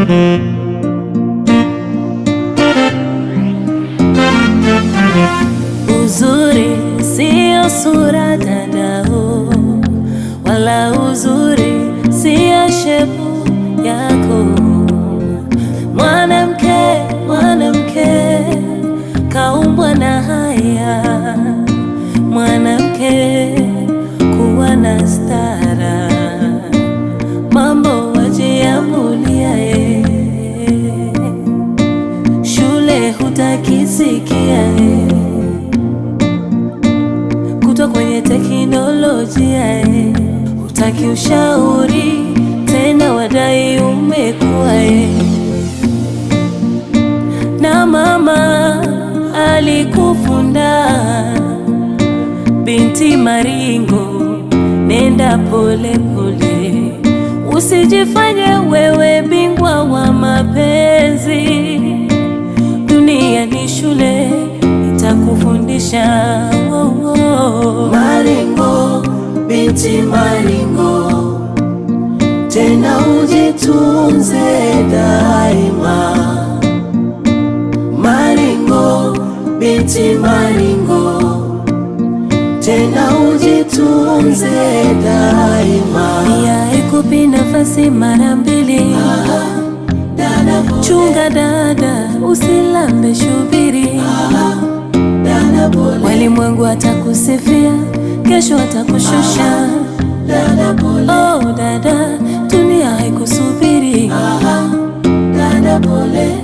Uzuri sio sura dadao, wala uzuri sio shepu yako. Mwanamke, mwanamke kaumbwa na haya, mwanamke kuwa na stara, mambo wajiamulia ye, shule hutakisikia ye kutwa kwenye teknolojia eh, hutaki ushauri tena, wadai umekuwa eh. Na mama alikufunda binti maringo, nenda pole pole, usijifanye wewe bingwa wa mapenzi. Dunia ni shule itakufundisha oh, oh. Maringo, binti Maringo, tena ujitunze daima. Maringo, binti Maringo, tena ujitunze daima. Pia ikupi nafasi mara mbili, Dada pole, chunga dada, usilambe shubiri. dada pole, Walimwengu atakusifia, kesho atakushusha. dada pole, Oh dada, dunia haikusubiri. dada pole.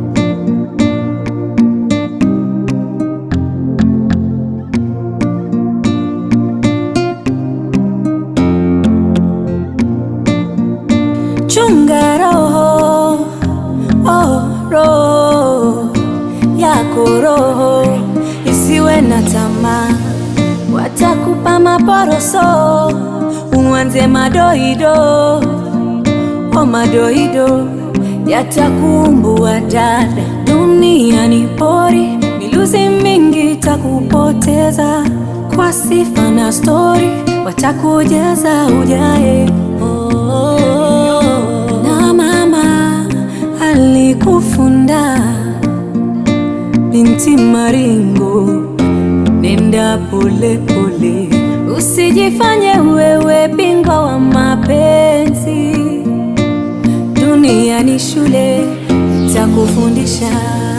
Chunga roho, oh, roho yako roho isiwe na tamaa, watakupa maporoso, uanze madoido, oh madoido yatakumbua dada. Dunia ni pori, miluzi mingi takupoteza kwa sifa na stori, watakujaza ujae oh, na mama alikufunda binti Maringo, nenda pole pole, usijifanye wewe bingwa wa mapenzi. Dunia ni shule itakufundisha.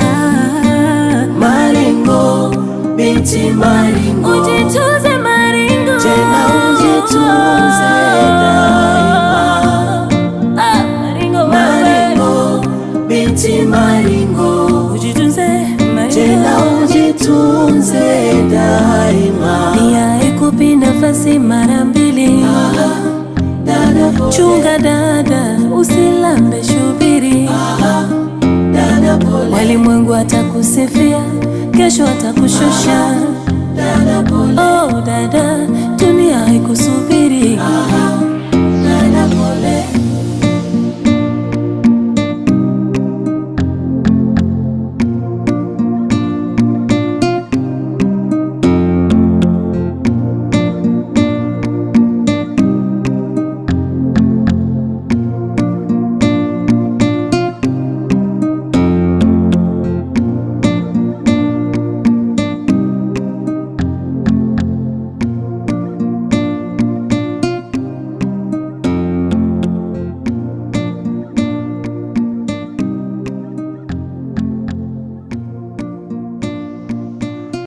Maringo, binti Maringo, Ujitunze Maringo, Tena ujitunze daima. Ah, Maringo, wewe. Maringo, binti Maringo, Ujitunze tena Maringo. ujitunze daima. Dunia ikupi nafasi mara mbili, Dada pole, chunga dada, usilambe shubiri. dada pole, Walimwengu atakusifia, kesho atakushusha. dada pole, Oh dada, dunia haikusubiri.